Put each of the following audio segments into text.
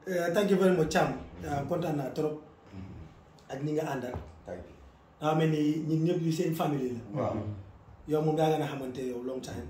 Uh, thank you very much Thiam uh, kontaan naa trop ak ñi nga àndal thank you daa mel ni ñun ñëpp li seen famille la waaw yow moom yaa nga na xamante yow long time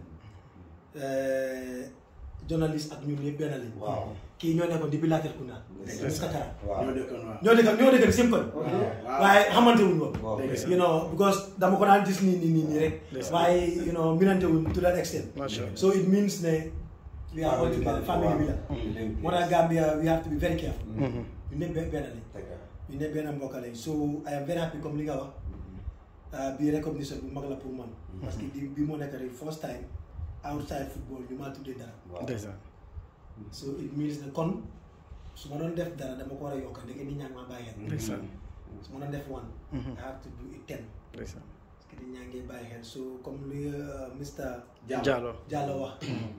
Uh, journaliste ak ñun ñëpp benn lañ waaw kii ñoo nekkoon depuis Latrikunda Yes. Mr Kara waaw ñoo dëkkoon waaw. ñoo dëkk ñoo dëkk seen kon waaw. waaye xamante wuñ woon waaw Dëgg you know because dama ko daan gis nii nii nii nii rek Yes. waaye you know minante wuñ to that extent macha allah so it means ne we are all together family bi la moo tax Gambia we have to be very careful ñu ñëpp benn benn lañ ñu ñëpp benn mbokk lañ so I am very happy comme li nga wax uh, bi recognition bu mag la pour man parce que bi bi moo nekk rek first time outside football ñu maa tuddee dara ndeysaan so it means ne kon su ma doon def dara dama ko war a yokk ndeke nit ñaa ngi maa bàyyi xel ndeysaan su ma doon def one I have to do it ten ndeysaan parce que nit ñaa ngi bàyyi xel so comme li uh, Mr Diallo Diallo wax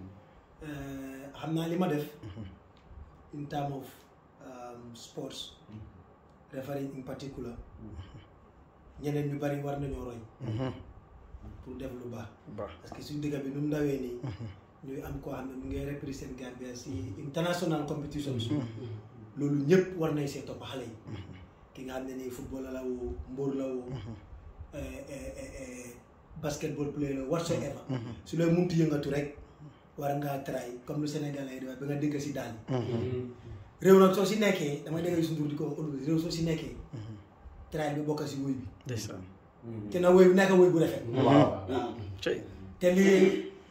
uh, xam naa li ma def in term of um, sports refereeing in particular ñeneen ñu bari war nañoo roy pour def lu baax baax parce que suñu dëkk bi nu mu ndawee nii ñuy am koo xam ne mu ngi represent Gambia si international competitions loolu ñëpp war nañ see topp xale yi ki nga xam ne nii football la woo mbóor la woo eh, eh, eh, eh, basketball player la whatsoever su lay muntu yëngatu rek war ngaa try comme lu Sénégal lay def ba nga dégg si daal réew nag soo si nekkee damay dégg Youssou Ndour di ko wax réew soo si nekkee try bi bokk si woy bi ndeysaan te na woy bi nekk woy bu rafet waaw cey te lii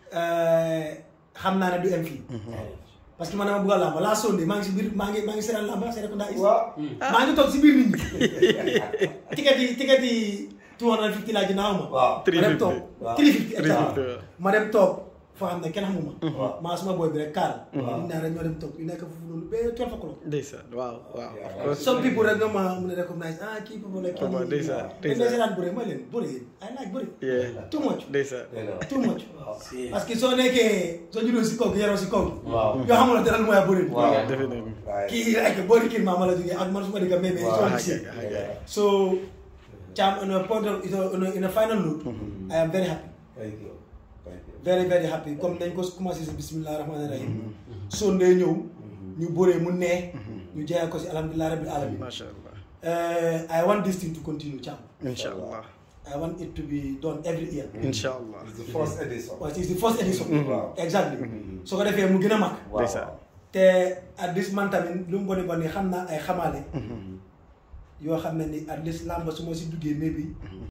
xam naa ne du em fii parce que man dama bëgg a làmba laa sonde maa ngi si biir maa ngi maa ngi seetaan làmba Serekunda is waaw maa ngi toog si biir nit ñi ticket yi ticket yi two hundred and fifty laa ji naaw ma waaw ma dem toog waaw. three fifty exactement 350 ma dem toog foo xam ne kenn xamuma waaw. maa suma boy bi rek kaal Waaw. ñu naan rek ñoo dem toog ñu nekk foofu noonu ba twelve o'clock ndeysaan waaw waaw of Yeah. course some people rek nga ma mun a recognize ah kii boobu la kii Papa, nii ndeysaan, dañ ndeysaan. seetaan bëre mooy leen bëre yéen I like bëre yeah too much ndeysaan too much Si. parce que soo nekkee soo juddoo si kaw gi yaroo si kaw gi waaw yoo xamul dara lu mooy bëri waaw definitely waaye kii like boo di kii maama la jógee ak man su ma di ko mémé Waaw, soo ah, gisee ah, ah, ah. so Cham on a point of in a, in a, in a final note I am very happy thank you thank you very very happy comme nañ ko commencé si bismillah rahmaani rahim soo ndee ñëw ñu bëree mu neex ñu jeexal ko si alhamdulilah rabbil alamin macha allah Uh, I want this thing to continue Cham incha allah I want it to be done every year incha allah it's the first edition well, it's the first edition Wow. exactly so ko defee mu gën a mag waaw ndeysaan te at this man tamit lu mu boni boni xam naa ay xamaale yoo xam ne ni at least làmb su ma si duggee maybe